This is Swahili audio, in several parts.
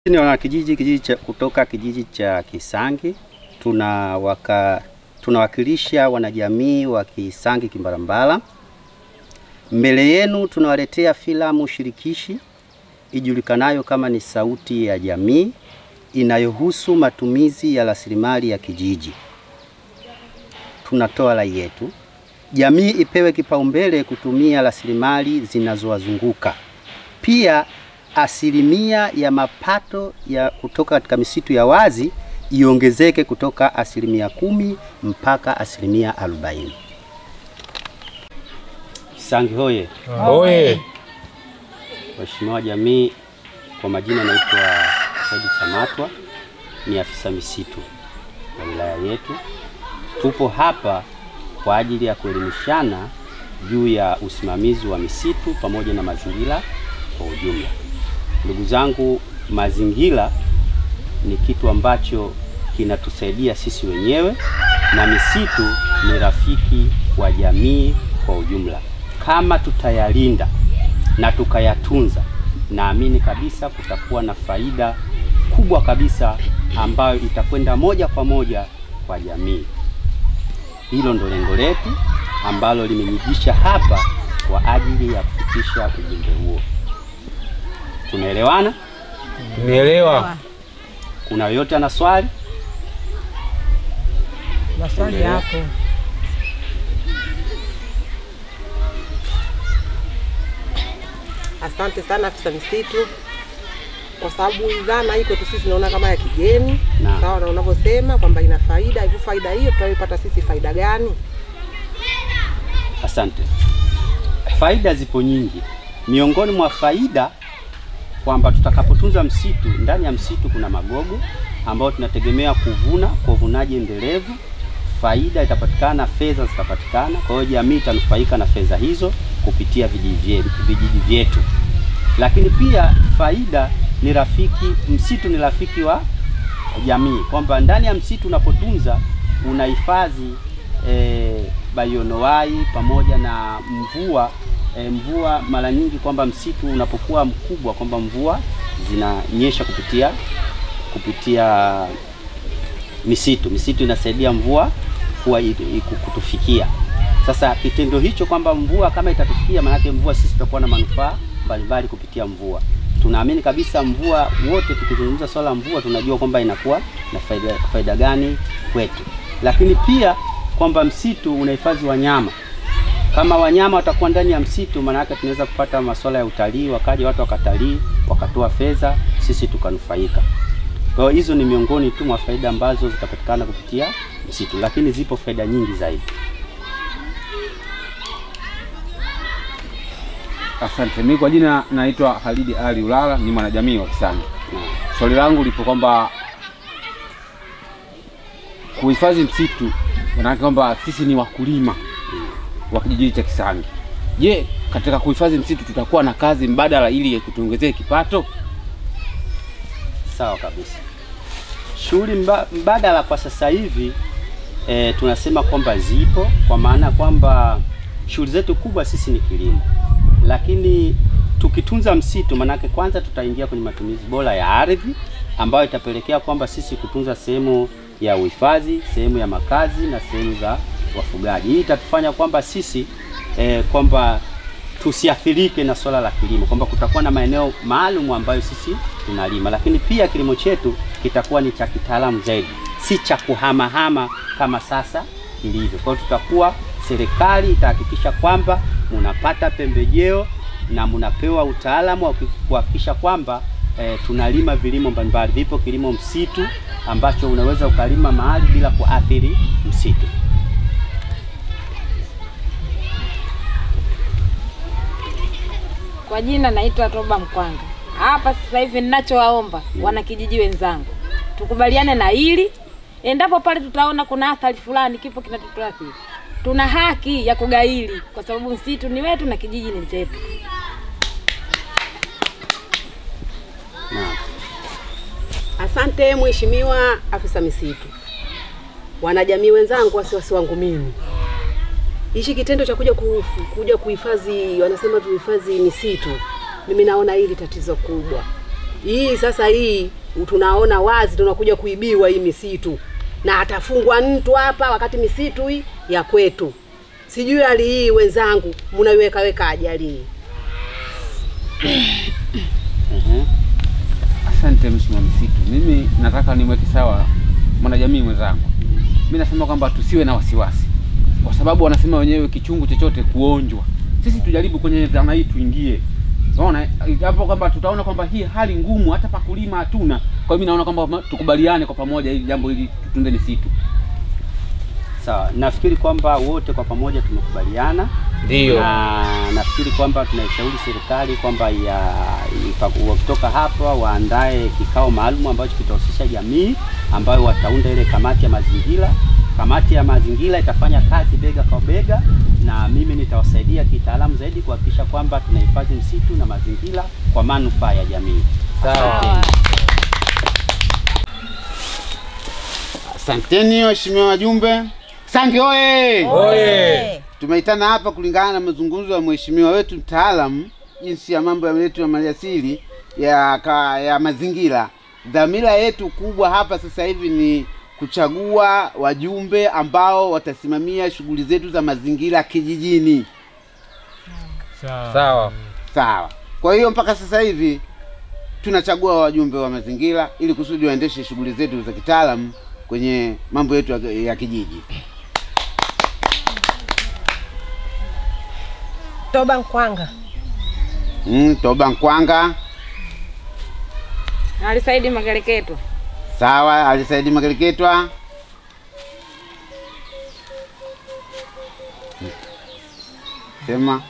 Ni wanakijiji kijiji cha, kutoka kijiji cha Kisangi tunawaka, tunawakilisha wanajamii wa Kisangi Kimbarambala. Mbele yenu tunawaletea filamu shirikishi ijulikanayo kama ni Sauti ya Jamii inayohusu matumizi ya rasilimali ya kijiji. Tunatoa rai yetu, jamii ipewe kipaumbele kutumia rasilimali zinazowazunguka. Pia asilimia ya mapato ya kutoka katika misitu ya wazi iongezeke kutoka asilimia kumi mpaka asilimia arobaini. Kisangi hoye! Oye. Waheshimiwa jamii, kwa majina naitwa Saidi Chamatwa, ni afisa misitu wa wilaya yetu. Tupo hapa kwa ajili ya kuelimishana juu ya usimamizi wa misitu pamoja na mazingira kwa ujumla. Ndugu zangu, mazingira ni kitu ambacho kinatusaidia sisi wenyewe na misitu ni rafiki wa jamii kwa ujumla. Kama tutayalinda na tukayatunza, naamini kabisa kutakuwa na faida kubwa kabisa ambayo itakwenda moja kwa moja kwa jamii. Hilo ndo lengo letu ambalo limenijisha hapa kwa ajili ya kufikisha ujumbe huo. Tumeelewana? Nielewa. Kuna yoyote ana swali? Maswali hapo. Asante sana afisa misitu, kwa sababu hii dhana hii kwetu sisi tunaona kama ya kigeni, Naam. sawa na unavyosema kwamba ina faida. Hivyo faida hiyo tutaipata sisi faida gani? Asante. Faida zipo nyingi. Miongoni mwa faida kwamba tutakapotunza msitu, ndani ya msitu kuna magogo ambayo tunategemea kuvuna kwa uvunaji endelevu. Faida itapatikana, fedha zitapatikana. Kwa hiyo jamii itanufaika na fedha hizo kupitia vijiji vyetu, vijiji vyetu. Lakini pia faida ni rafiki, msitu ni rafiki wa jamii, kwamba ndani ya msitu unapotunza unahifadhi e, bayonoai pamoja na mvua e, mvua mara nyingi kwamba msitu unapokuwa mkubwa kwamba mvua zinanyesha kupitia kupitia misitu. Misitu inasaidia mvua kuwa i- i- kutufikia. Sasa kitendo hicho kwamba mvua kama itatufikia, maanake mvua sisi tutakuwa na manufaa mbalimbali kupitia mvua. Tunaamini kabisa mvua, wote tukizungumza swala la mvua tunajua kwamba inakuwa na faida, faida gani kwetu, lakini pia kwamba msitu unahifadhi wanyama kama wanyama watakuwa ndani ya msitu, maana yake tunaweza kupata masuala ya utalii, wakaja watu wakatalii, wakatoa fedha, sisi tukanufaika. Kwa hiyo hizo ni miongoni tu mwa faida ambazo zitapatikana kupitia msitu, lakini zipo faida nyingi zaidi. Asante. Mimi kwa jina naitwa Halidi Ali Ulala, ni mwanajamii wa Kisangi. Swali langu lipo kwamba kuhifadhi msitu, maanake kwamba sisi ni wakulima wa kijiji cha Kisangi. Je, katika kuhifadhi msitu tutakuwa na kazi mbadala ili kutuongezee kipato? Sawa kabisa. Shughuli mba, mbadala kwa sasa hivi e, tunasema kwamba zipo, kwa maana kwamba shughuli zetu kubwa sisi ni kilimo, lakini tukitunza msitu, manake kwanza tutaingia kwenye matumizi bora ya ardhi ambayo itapelekea kwamba sisi kutunza sehemu ya uhifadhi, sehemu ya makazi na sehemu za wafugaji. Hii itatufanya kwamba sisi e, kwamba tusiathirike na swala la kilimo, kwamba kutakuwa na maeneo maalum ambayo sisi tunalima, lakini pia kilimo chetu kitakuwa ni cha kitaalamu zaidi, si cha kuhamahama kama sasa ilivyo. Kwa hiyo tutakuwa, serikali itahakikisha kwamba munapata pembejeo na munapewa utaalamu wa kuhakikisha kwamba eh, tunalima vilimo mbalimbali. Vipo kilimo msitu ambacho unaweza ukalima mahali bila kuathiri msitu. Kwa jina naitwa Toba Mkwanga. Hapa sasa hivi ninachowaomba wanakijiji wenzangu, tukubaliane na hili. Endapo pale tutaona kuna athari fulani, kipo kinatuathiri, tuna haki ya kugaili, kwa sababu msitu ni wetu na kijiji ni chetu. Naam. Asante Mheshimiwa afisa misitu. Wanajamii wenzangu, wasiwasi wangu mimi, hichi kitendo cha kuja kufu, kuja kuhifadhi, wanasema tuhifadhi misitu, mimi naona hili tatizo kubwa. Hii sasa hii tunaona wazi tunakuja kuibiwa hii misitu, na atafungwa mtu hapa, wakati misitu hii ya kwetu. Sijui hali hii wenzangu, mnaiweka wekaje hali hii? Ehe. Asante Mheshimiwa Msitu, mimi nataka nimweke sawa mwanajamii mwenzangu. Mimi nasema kwamba tusiwe na wasiwasi, kwa sababu wanasema wenyewe kichungu chochote kuonjwa. Sisi tujaribu kwenye dhana hii tuingie, unaona hapo kwamba tutaona kwamba hii hali ngumu, hata pa kulima hatuna. Kwa hiyo mimi naona kwamba tukubaliane kwa pamoja hili jambo hili, tutunze misitu. Sawa, nafikiri kwamba wote kwa pamoja tumekubaliana Ndio. na nafikiri kwamba tunaishauri serikali kwamba ya ipa- wakitoka hapa waandae kikao maalum ambacho kitahusisha jamii ambayo wataunda ile kamati ya mazingira. Kamati ya mazingira itafanya kazi bega kwa bega, na mimi nitawasaidia kitaalamu zaidi kuhakikisha kwamba tunahifadhi msitu na mazingira kwa manufaa ya jamii. Sawa. Asanteni waheshimiwa wajumbe. Sange oye! Tumeitana hapa kulingana na mazungumzo ya mheshimiwa wetu mtaalamu jinsi ya mambo yetu ya maliasili ya, ka, ya mazingira. Dhamira yetu kubwa hapa sasa hivi ni kuchagua wajumbe ambao watasimamia shughuli zetu za mazingira kijijini. Sawa. Sawa. Kwa hiyo mpaka sasa hivi tunachagua wajumbe wa mazingira ili kusudi waendeshe shughuli zetu za kitaalamu kwenye mambo yetu ya, ya kijiji. Toba Nkwanga. Mm, Toba Nkwanga, Alisaidi Mageleketo. sawa. Alisaidi Makeleketwa, sema.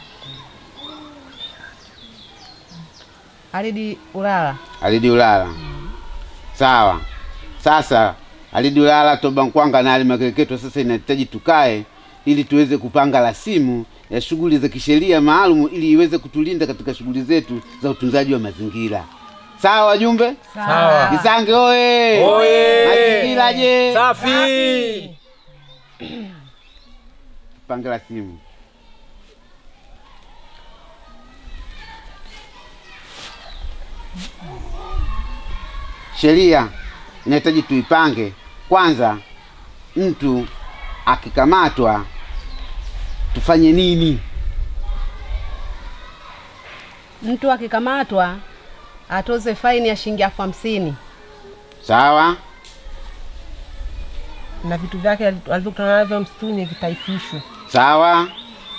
Alidi Ulala. Alidi Ulala, sawa. Sasa Alidi Ulala, Toba Nkwanga na Ali Makeleketwa, sasa inahitaji tukae ili tuweze kupanga rasimu ya shughuli za kisheria maalum ili iweze kutulinda katika shughuli zetu za utunzaji wa mazingira. Sawa wajumbe? Sawa. Isange oye! Oye! Mazingira je? Safi. Pange rasimu. Sheria inahitaji tuipange kwanza. Mtu akikamatwa tufanye nini? Mtu akikamatwa atoze faini ya shilingi elfu hamsini Sawa, na vitu vyake alivyokutana navyo msituni vitaifishwe. sawa.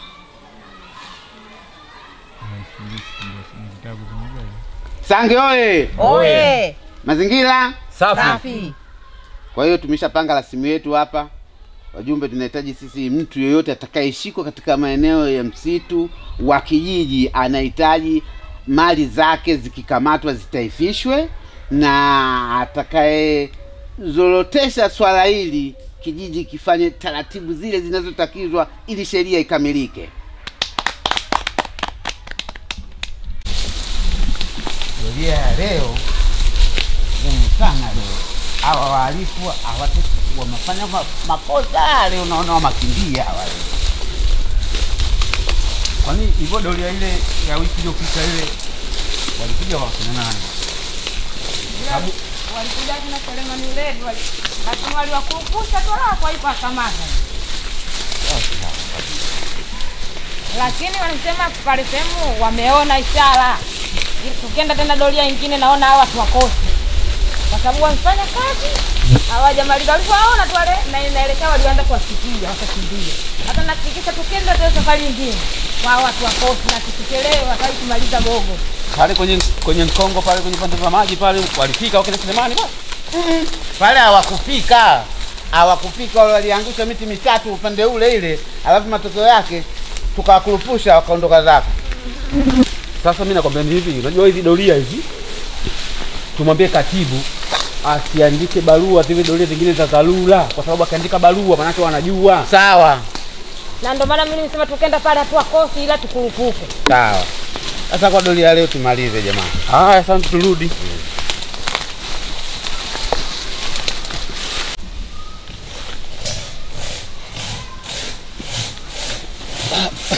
Sange oye! Oye! Mazingira. Safi. Safi. Kwa hiyo tumeshapanga rasimu yetu hapa. Wajumbe, tunahitaji sisi, mtu yeyote atakayeshikwa katika maeneo ya msitu wa kijiji anahitaji mali zake zikikamatwa zitaifishwe, na atakayezorotesha swala hili kijiji kifanye taratibu zile zinazotakizwa ili sheria ikamilike. Sheria ya leo ngumu sana leo. Hawa wahalifu hawatu wamefanya ma- makosa leo, unaona wamakimbia hawa leo. Kwani hivyo doria ile ya wiki iliyopita ile walikuja wakina nani? Walikuja kina Selemani Uledi wali lakini waliwakurupusha tu la kwa ipa kamata. Lakini walisema pale sehemu wameona ishara. Tukienda tena doria nyingine naona hawa watu wakosi. Kwa sababu wamefanya kazi hawajamaliza walivyoona tu wale na inaelekea walianza kuwasikia wakakimbia. Hata nahakikisha tukienda tena safari nyingine kwa hawa watu wakosi na tusichelewe wataki kumaliza gogo. Pale kwenye kwenye Mkongo pale kwenye pande za maji pale walifika wakina Selemani pale. Pale hawakufika, hawakufika, wale waliangusha miti mitatu upande ule ile, alafu matokeo yake tukawakurupusha wakaondoka zako. Sasa mimi nakwambia ni hivi, unajua hizi doria hizi tumwambie katibu asiandike barua zile doria zingine za dharura, kwa sababu akiandika barua maanake wanajua. Sawa Na ndio maana mimi nimesema tukienda pale hatua kosi ila tukurupuke. sawa. Sasa kwa doria leo tumalize jamani. Haya, sasa turudi.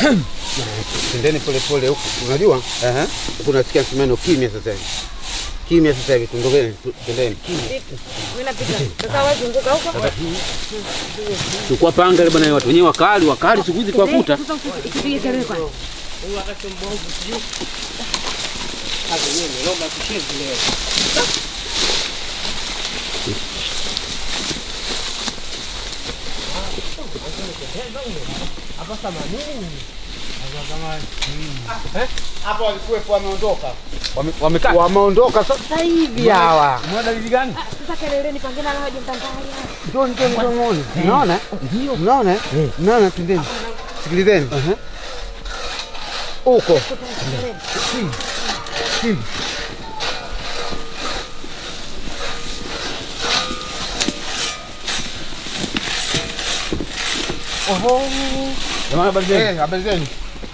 Tendeni pole pole huku, unajua huku nasikia msimano kimya sasa hivi, Kimya sasa hivi, tuondokeni, tu- twendeni. Mimi napita. Sasa wewe zunguka huko. Chukua panga ile bwana, watu wenyewe wakali wakali siku hizi kuwakuta. Sasa usipige kelele kwanza. Hapo walikuwepo wameondoka. Wamekaa. Wameondoka sasa hivi hawa. Mwana dalili gani? Sasa keleleni pangine na waje mtandaoni. Ndio ndio ndio muone. Unaona? Ndio. Unaona? Unaona twendeni. Sikilizeni. Huko. Jamani habari zenu? Eh, habari zenu.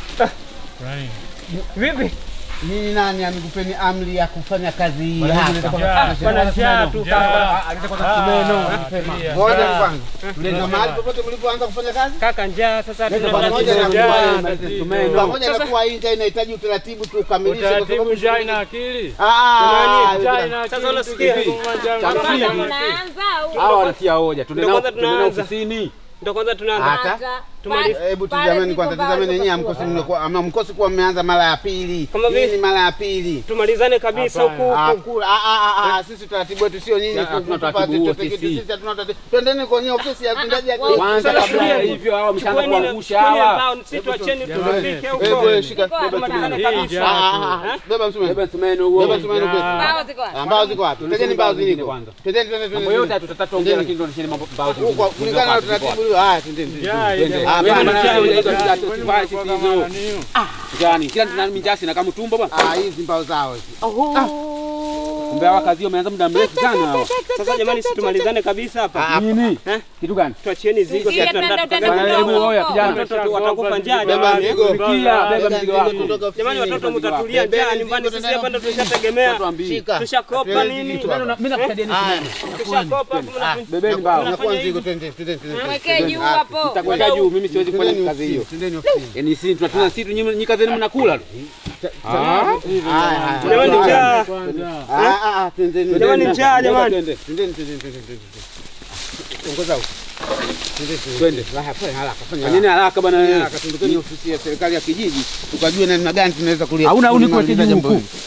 Vipi? Nini nani amekupeni amri ya kufanya kazi hii Bwana, hapa? nileta Njaa, bwana njaa tu kaka. Ngoja kwanza. Na mahali popote mlipoanza kufanya kazi? Kaka njaa sasa Leta tuna pamoja na njaa, kuwa- tatizo. Pamoja na kuwa hii njaa inahitaji utaratibu tu ukamilishe kwa Utaratibu sababu njaa ina akili. Ah, Njaa ina akili. Sasa unasikia? Njaa ina Sasa akili. Unaanza au? Hawa wanatia hoja. Tuende Ndio nao kwanza tuende nao tunaanza. ofisini. Ndio kwanza tunaanza. hata Tumalize. Hebu Pale tizameni ziko kwanza, mbao tizameni ziko yenyewe hamkosi kubwa. mnakuwa ama mkosi kuwa mmeanza mara ya pili. Kama Hii vile- ni mara ya pili. Tumalizane kabisa Hapana. huku Ah, huku. ku- ah, ah, ah, ah, sisi utaratibu wetu sio nyinyi Ya, ku- hatuna kupata utaratibu huo chochote kitu, sisi. sisi hatuna utaratibu. Twendeni kwenye ofisi ya mtendaji ya Kwanza Sasa kabla ya tulieni. hivyo hawa wameshaanza Chukueni na- kuangusha chukueni hawa. mbao, sisi tuacheni tupike huko. Hebu shika Ziko wapi? Tumalizane Hii kabisa. njaa Ah, tu. ah, ah, beba msumeno. Beba msumeno huo. Beba msumeno kwetu. Mbao ziko wapi? Ah, Mbao ziko wapi? Tegeni mbao ziliko. kwanza. Twendeni twendeni Mambo yote twendeni. tutatatu ongea lakini ndio nisheni mambo mbao zingine. Huko kulingana na utaratibu ule. Ah, twendeni. twendeni. Njaa Twende. ina- Ah, Wewe bana, bana, njaa wewe ina- ndio Njaa, tutasifai kwani sisi mnakuwa hizo. kama nani? Gani? Kila mtu na mijasi na kama tumbo bwana. Ah, hizi mbao zao hizi. Kumbe hawa kazi hiyo wameanza muda mrefu sana hawa. Sasa jamani, si tumalizane kabisa hapa. Nini? Eh? Kitu gani? Tuachieni zigo Sikia, sasa twende, tunataka twende, Bwana, tukakae. hebu oya kijana. Watoto watakufa njaa Beba jamani. mizigo. Sikia, beba mzigo wako. Jamani, watoto mtatulia njaa nyumbani, sisi hapa ndo tushategemea. Shika. Tushakopa nini? Mimi nakusaidia nini? Haya. Tushakopa afu mna- Bebeni mbao. Unakuwa mzigo, twende, twende, twende. Mwekee juu hapo. Nitakwenda juu, mimi siwezi kufanya Twendeni kazi hiyo. ofisini, twendeni ofisini. Yaani sisi tunatuna sisi nyinyi nyinyi kazi yenu mnakula tu. Ah. Haya, haya. Jamani, njaa. Ah, ah, ah, twendeni. Jamani, njaa jamani. Twende. Twendeni, twendeni, twendeni, twendeni. Ongoza huko. Twendeni, twendeni. Twende. Haya, fanya haraka, fanya Fanyeni haraka. haraka bwana Fanya wewe. haraka, tundukeni ofisi ya serikali ya kijiji tukajue namna gani tunaweza kulia. Hauna au niko kulimaliza kijiji jambo huku? hili.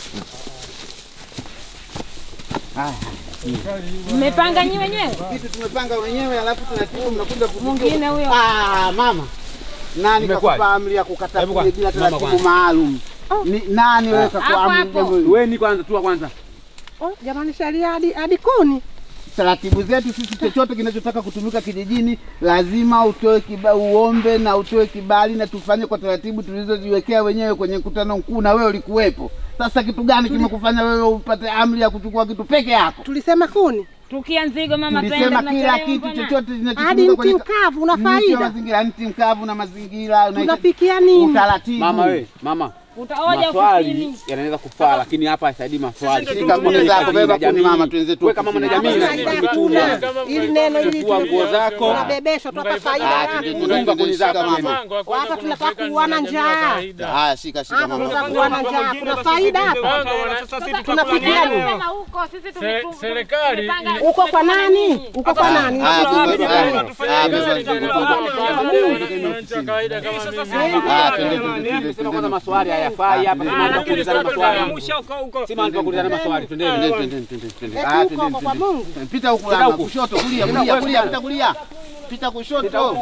Mmepanga nyi wenyewe? Kitu tumepanga wenyewe alafu tunatibu mnakuja kutuchukua. Mwingine huyo. Ah, mama. Nani Imekuwaje? kakupa amri ya kukata Hebu kuni kwanza, bila mama taratibu kwanza. maalum? Ni nani wewe Hapo, kakupa amri hapo. jambo hili? Wewe ni kwanza tu kwanza. Oh, jamani sheria hadi hadi kuni. taratibu zetu sisi, chochote kinachotaka kutumika kijijini lazima utoe kiba, uombe na utoe kibali na tufanye kwa taratibu tulizojiwekea wenyewe kwenye mkutano mkuu, na wewe ulikuwepo. Sasa kitu gani kimekufanya wewe upate amri ya kuchukua kitu peke yako? Tulisema kuni. Tukia nzigo mama twende Tulisema kila tunachelewa kitu mbona? chochote Hadi kinachotumika mti kwenye mkavu una mti wa faida. mazingira, mti mkavu na mazingira unaita- Tunapikia nini? utaratibu. Mama wewe, mama. Utaoja Maswali ofisini. yanaweza kufaa lakini hapa haisaidii maswali. Sisi Shika kuni zako, beba kuni mama, tuenzetu Wewe kama mwanajamii Hapa na faida umetumwa. hakuna. Ili neno hili Chukua nguo zako. tunabebeshwa tu hapa Ah, faida. tuende, hakuna. tuende, Funga kuni zako shika mama. Mpango wa kwenda Hapa tunataka kunufaika kuona na jamii ya njaa. kawaida. Haya, shika shika Hapa mama. tunataka kuona njaa. Kuna faida hapa. Sasa sisi Tunapikia nini? Sema huko sisi Se- tumetu- serikali tumepanga- Uko kwa nani? Uko kwa nani? Ah, Hakuna wapi beba, jamani, ah, tufanye ah, hivi, beba, sisi beba, tunakula beba. Wananchi wa kawaida kama mimi. Ah, twende, twende, twende, Sema kwanza twende. maswali hayafai hapa. Sema hapa kuulizana maswali. Musha huko huko. Sema hapa kuulizana maswali. Twendeni. Twende, twende, twende, twende. Eti Ah, huko twende, kwa twende. Mungu. Pita huku Pita lama, huku. kushoto, kulia, Pita kulia, huku. kulia, pita kulia. Pita kushoto.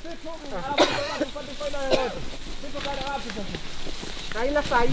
Haina faida.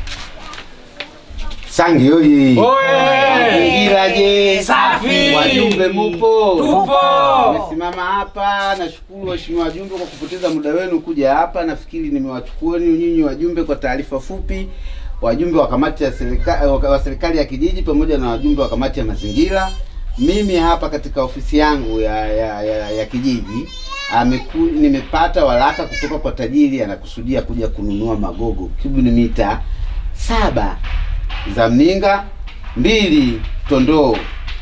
Sangi oye. Mazingira je? Safi. Wajumbe mupo? Tupo. Nimesimama hapa, nashukuru waheshimiwa wajumbe kwa kupoteza muda wenu kuja hapa. Nafikiri nimewachukueni nyinyi wajumbe kwa taarifa fupi, wajumbe wa kamati ya serikali wa serikali ya kijiji pamoja na wajumbe wa kamati ya mazingira. Mimi hapa katika ofisi yangu ya ya, ya, ya kijiji ameku, nimepata waraka kutoka kwa tajiri anakusudia kuja kununua magogo kubuni mita saba za mninga mbili tondoo.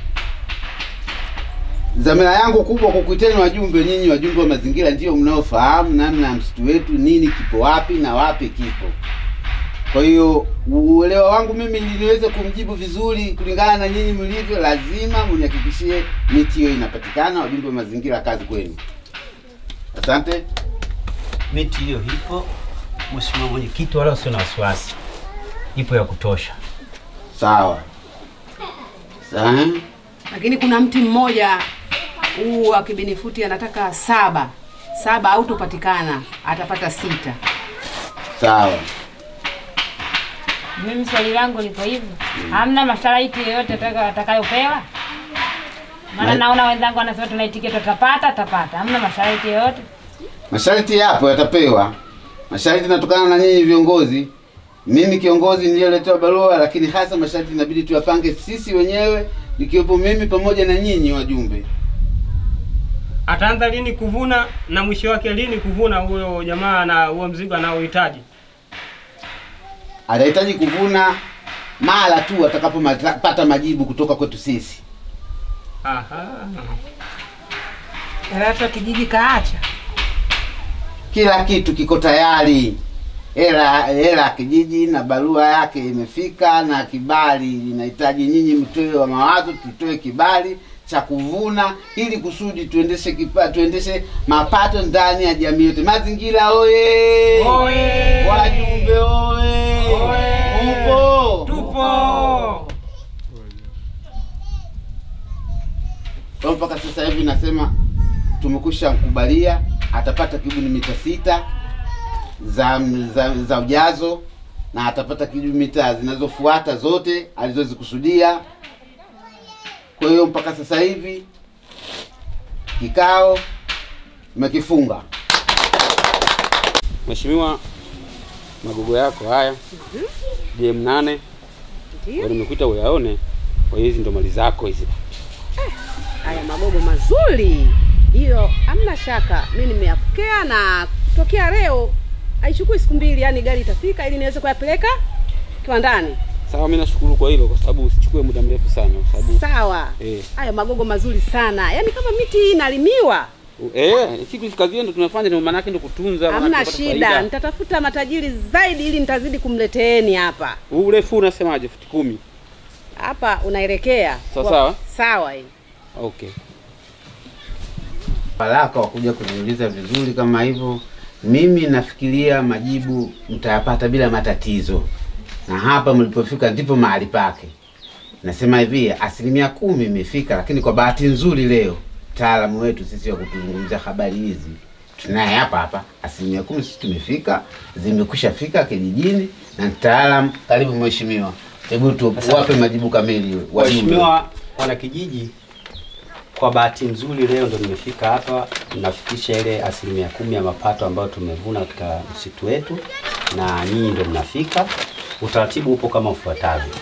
Dhamira yangu kubwa kwa kuiteni wajumbe, nyinyi wajumbe wa mazingira ndio mnaofahamu namna ya msitu wetu, nini kipo wapi na wapi kipo. Kwa hiyo uelewa wangu mimi ili niweze kumjibu vizuri kulingana na nyinyi mlivyo, lazima mnihakikishie miti hiyo inapatikana. Wajumbe wa mazingira, kazi kwenu. Asante. Miti hiyo ipo, Mheshimiwa Mwenyekiti, wala usio na wasiwasi, ipo ya kutosha. Sawa. Sawa. Lakini kuna mti mmoja huu wa kibinifuti anataka saba saba, hautopatikana, atapata sita. Sawa. Mimi swali langu liko hivi, hamna masharti yoyote ataka- atakayopewa? Maana Ma- naona wenzangu wanasema tunaitikia tutapata, tapata. Hamna masharti yoyote? Masharti yapo, yatapewa. Masharti yanatokana na nyinyi viongozi. Mimi kiongozi niliyoletewa barua, lakini hasa masharti inabidi tuyapange sisi wenyewe, nikiwepo mimi pamoja na nyinyi wajumbe. Ataanza lini kuvuna na mwisho wake lini kuvuna huyo jamaa na huo mzigo anaohitaji? Atahitaji kuvuna mara tu atakapopata majibu kutoka kwetu sisi. Aha. Hata kijiji kaacha Kila kitu kiko tayari, hela hela ya kijiji na barua yake imefika, na kibali inahitaji nyinyi mtoe wa mawazo, tutoe kibali cha kuvuna ili kusudi tuendeshe kipa, tuendeshe mapato ndani ya jamii yote. Mazingira oye! Oye! Wajumbe oye! Upo? Tupo. Kwa mpaka sasa hivi nasema tumekusha mkubalia, atapata kibuni mita sita za, za, za ujazo na atapata kilomita zinazofuata zote alizozikusudia. Kwa hiyo mpaka sasa hivi kikao tumekifunga. Mheshimiwa, magogo yako haya DM nane Ndio. nimekuita uyaone. Kwa hiyo hizi ndo mali zako hizi. haya magogo mazuri, hiyo hamna shaka. Mi nimeyapokea na kutokea leo haichukui siku mbili, yani gari itafika ili niweze kuyapeleka kiwandani. Sawa, mimi nashukuru kwa hilo, kwa sababu usichukue muda mrefu sana, kwa sababu Sawa, eh, haya magogo mazuri sana, yani kama miti hii inalimiwa, eh, siku hizi kazi yetu tunafanya, ndio maana yake ndio kutunza. maana hamna tupate shida. faida. Nitatafuta matajiri zaidi ili nitazidi kumleteeni hapa Huu urefu unasemaje? futi kumi? hapa unaelekea Sawa, Kwa- sawa. sawa hii Okay. Baraka wa kuja kuniuliza vizuri kama hivyo. Mimi nafikiria majibu mtayapata bila matatizo, na hapa mlipofika ndipo mahali pake. Nasema hivi, asilimia kumi imefika, lakini kwa bahati nzuri leo mtaalamu wetu sisi wa kutuzungumzia habari hizi tunaye hapa hapa. Asilimia kumi sisi tumefika, zimekwisha fika kijijini na mtaalamu. Karibu mheshimiwa, hebu tuwape majibu kamili wajumbe. Waheshimiwa wanakijiji, kwa bahati nzuri leo ndo nimefika hapa, nafikisha ile asilimia kumi ya mapato ambayo tumevuna katika msitu wetu, na nyinyi ndo mnafika. Utaratibu upo kama ufuatavyo.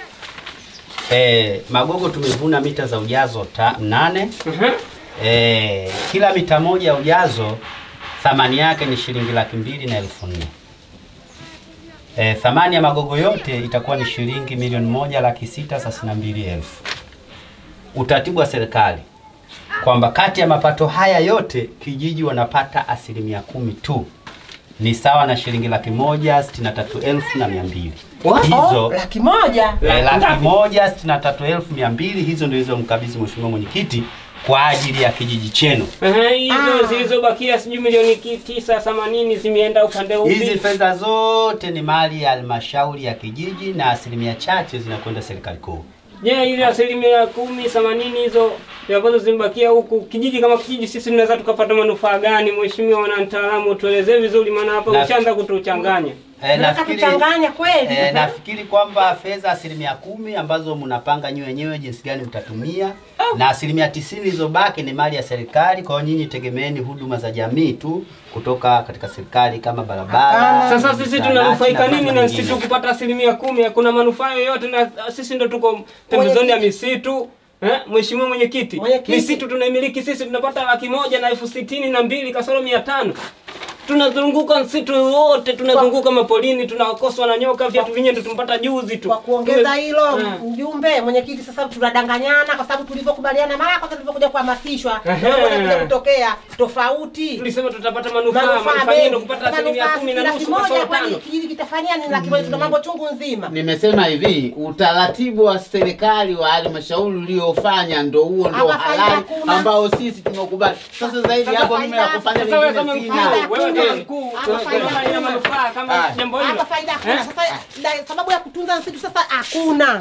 E, magogo tumevuna mita za ujazo ta, nane. E, kila mita moja ya ujazo thamani yake ni shilingi laki mbili na elfu nne. E, thamani ya magogo yote itakuwa ni shilingi milioni moja laki sita thelathini na mbili elfu. Utaratibu wa serikali kwamba kati ya mapato haya yote kijiji wanapata asilimia kumi tu, ni sawa na shilingi laki moja sitini na tatu elfu na mia mbili hizo laki moja eh, laki moja sitini na tatu elfu mia mbili hizo ndio hizo mkabidhi Mheshimiwa Mwenyekiti kwa ajili ya kijiji chenu. Ehe, hizo zilizobakia sijui milioni ki- tisa themanini zimeenda upande upi? Hizi fedha zote ni mali ya halmashauri ya kijiji na asilimia chache zinakwenda serikali kuu. Je, ile asilimia kumi themanini hizo ambazo zimebakia huku kijiji kama kijiji, sisi tunaweza tukapata manufaa gani? Mheshimiwa mwanamtaalamu, tuelezee vizuri, maana hapa Na- ushaanza kutuchanganya. Eh, nafikiri, kuchanganya kweli. eh, nafikiri kwamba fedha asilimia kumi ambazo mnapanga nyinyi wenyewe jinsi gani mtatumia na asilimia tisini zilizobaki ni mali ya serikali. Kwa hiyo nyinyi tegemeeni huduma za jamii tu kutoka katika serikali kama barabara. Sasa sisi zahanati tunanufaika na nini mambo na sisi mengine. tukipata asilimia kumi? Hakuna manufaa yoyote, na sisi ndo tuko pembezoni ya misitu. Eh, Mheshimiwa Mwenyekiti, Mwenyekiti. misitu tunaimiliki sisi, tunapata laki moja na elfu sitini na mbili kasoro mia tano. tunazunguka msitu wote, tunazunguka mapolini, tunakoswa na nyoka, viatu vyenyewe ndo tumpata juzi tu. Kwa kuongeza Tume- hilo Eh. mjumbe mwenyekiti, sasa tunadanganyana kwa sababu tulivyokubaliana mara kwanza tulivyokuja kuhamasishwa Ehe. mambo yanakuja kutokea tofauti. tulisema tutapata manufaa, Manufaa manufaa mengi. yenyewe ndo kupata asilimia Manufaa kumi na laki nusu moja, kasoro kwani tano. kijiji kitafanyia nini laki moja? Tuna mambo chungu nzima. Nimesema hivi, utaratibu wa serikali wa halmashauri uliofanya ndo huo ndo Hapa faida halali hakuna. ambao sisi tumekubali. Sasa zaidi Sasa hapo mimi faida- ya kufanya Sasa wewe kama vingine mkuu, sina. wewe kama Eh. mkuu, Hapa faida kama ina hakuna. manufaa kama Haya. jambo hilo. Hapa faida hakuna. Eh? Sasa la- sababu ya kutunza msitu sasa hakuna.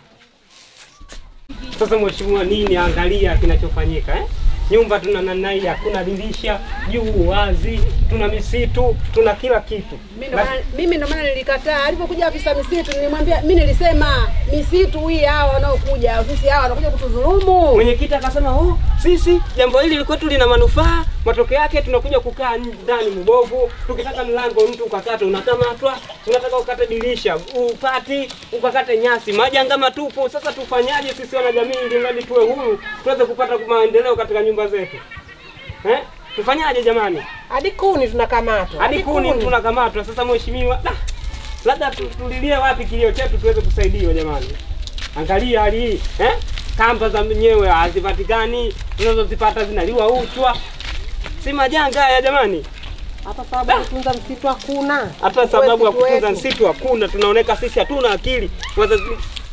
Sasa mheshimiwa, nini? Angalia kinachofanyika eh? Nyumba tuna namna hii, hakuna dirisha, juu wazi, tuna misitu, tuna kila kitu. Mimi ndo maana- mimi ndo maana nilikataa. Alipokuja afisa misitu nilimwambia, mimi nilisema misitu hii hawa wanaokuja ofisi hawa wanakuja kutudhulumu. Mwenyekiti akasema oh, sisi jambo hili liko tu lina manufaa, matokeo yake tunakuja kukaa ndani mbovu. Tukitaka mlango mtu ukakata unakamatwa, unataka ukate dirisha upati, ukakate nyasi, majanga matupu. Sasa tufanyaje sisi wanajamii ili mradi tuwe huru, tuweze kupata maendeleo katika nyumba zetu eh? Tufanyaje jamani? Hadi kuni tunakamatwa. hadi kuni tunakamatwa. Sasa mheshimiwa, da, labda tu- tulilie wapi kilio chetu tuweze kusaidiwa jamani. Angalia hali hii eh? Kamba za mwenyewe hazipatikani, tunazozipata zinaliwa uchwa, si majanga haya jamani. Hapa sababu ya kutunza msitu hakuna. Hata sababu ya Msitu kutunza wetu. msitu hakuna, tunaoneka sisi hatuna akili wazazi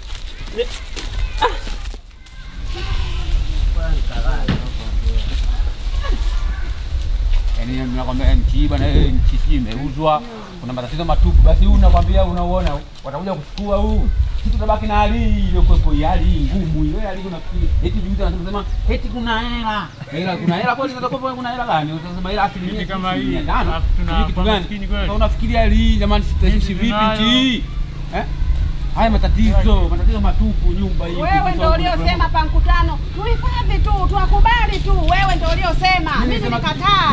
Yaani nakwambia nchi hii bwana, eh, nchi hii imeuzwa, kuna matatizo matupu. Basi huu nakwambia, unaona watakuja kuchukua huu kitu, tabaki na hali hii iliyokuwepo, hii hali hii ngumu, ile hali unafikiri eti juzi anasema eti kuna hela hela, kuna hela kweli? Zitakuwa kuna hela gani? Utasema hela asilimia kama sitini, hii, mia tano. alafu tuna Sijui kitu gani? maskini kweli. Sasa unafikiria hali hii jamani, sitaishi vipi nchi hii eh? Haya matatizo, matatizo matupu, nyumba hii. Wewe kukufa ndo huku, uliosema pa mkutano tuhifadhi tu, tuwakubali tu. Wewe ndo uliosema, mimi nilisema- nilikataa.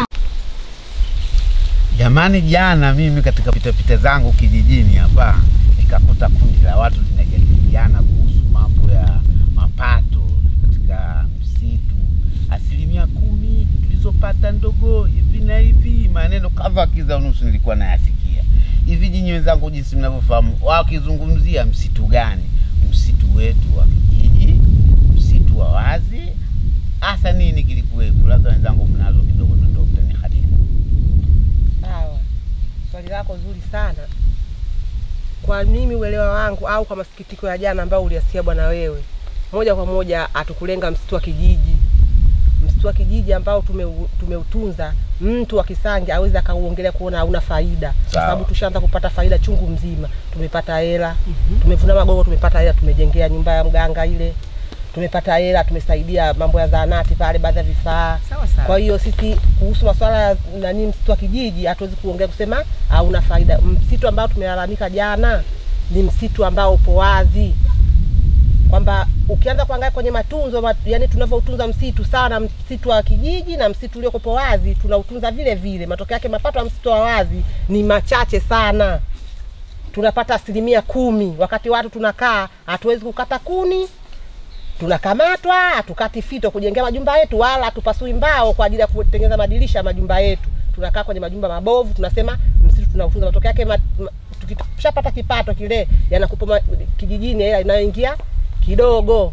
Jamani, jana mimi katika pitapita zangu kijijini hapa nikakuta kundi la watu linajadiliana kuhusu mambo ya mapato katika msitu, asilimia kumi tulizopata ndogo hivi na hivi, maneno kadha kiza unusu nilikuwa nayasikia hivi. Nyinyi wenzangu, jinsi mnavyofahamu, wakizungumzia msitu gani? Msitu wetu wa kijiji, msitu wa wazi, hasa nini kilikuwepo? Labda wenzangu mnazo kidogo, ndo mtanihadithia. Sawa, swali lako zuri sana. Kwa mimi uelewa wangu au kwa masikitiko ya jana ambayo uliyasikia bwana wewe, moja kwa moja hatukulenga msitu wa kijiji. Msitu wa kijiji ambao tumeu- tumeutunza, mtu wa Kisange awezi akauongelea kuona hauna faida, kwa Sawa. sababu tushaanza kupata faida chungu mzima. Tumepata hela, tumevuna magogo, tumepata hela, tumejengea nyumba ya mganga ile, tumepata hela, tumesaidia mambo ya zahanati pale, baadhi ya vifaa Sawa sawa. kwa hiyo sisi kuhusu masuala ya nani msitu wa kijiji hatuwezi kuongea kusema hauna faida. Msitu ambao tumelalamika jana ni msitu ambao upo wazi, kwamba ukianza kuangalia kwenye matunzo mat, yani tunavyoutunza msitu sana, msitu wa kijiji na msitu uliokopo wazi tunautunza vile vile. Matokeo yake mapato ya msitu wa wazi ni machache sana, tunapata asilimia kumi, wakati watu tunakaa hatuwezi kukata kuni tunakamatwa, hatukati fito kujengea majumba yetu, wala hatupasui mbao kwa ajili ya kutengeneza madirisha ya majumba yetu. Tunakaa kwenye majumba mabovu, tunasema msitu tunautunza. Matokeo yake ma- ma- tukishapata kipato kile, yanakupa ma- kijijini hela inayoingia kidogo.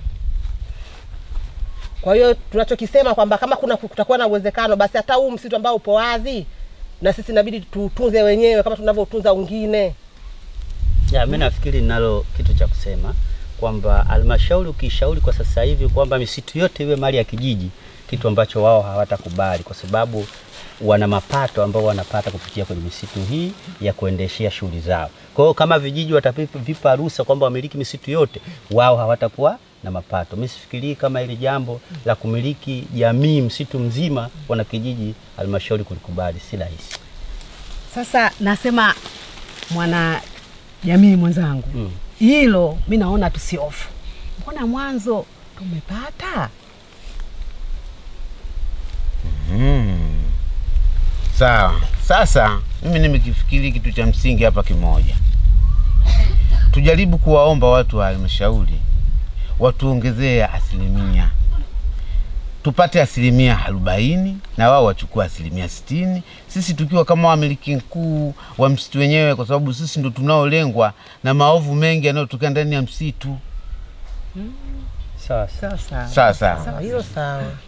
Kwa hiyo tunachokisema kwamba kama kuna kutakuwa na uwezekano, basi hata huu msitu ambao upo wazi, na sisi inabidi tuutunze wenyewe kama tunavyotunza wengine. Ya, mimi nafikiri ninalo kitu cha kusema kwamba halmashauri ukishauri kwa sasa hivi kwamba misitu yote iwe mali ya kijiji, kitu ambacho wao hawatakubali kwa sababu wana mapato ambao wanapata kupitia kwenye misitu hii ya kuendeshea shughuli zao. Kwa hiyo kama vijiji watavipa ruhusa kwamba wamiliki misitu yote, wao hawatakuwa na mapato. Mimi sifikirii kama hili jambo la kumiliki jamii msitu mzima wana kijiji halmashauri kulikubali, si rahisi. Sasa nasema mwana jamii mwenzangu, Mm. hilo mi naona tusiofu. Mbona mwanzo tumepata Mm. Sawa. Sasa mimi nimekifikiri kitu cha msingi hapa kimoja. Tujaribu kuwaomba watu wa halmashauri watuongezee asilimia, tupate asilimia arobaini na wao wachukua asilimia sitini sisi tukiwa kama wamiliki mkuu wa msitu wenyewe, kwa sababu sisi ndo tunaolengwa na maovu mengi yanayotokea ndani ya msitu. Sawa Sawa sawa. Sawa sawa. Sawa, hilo sawa.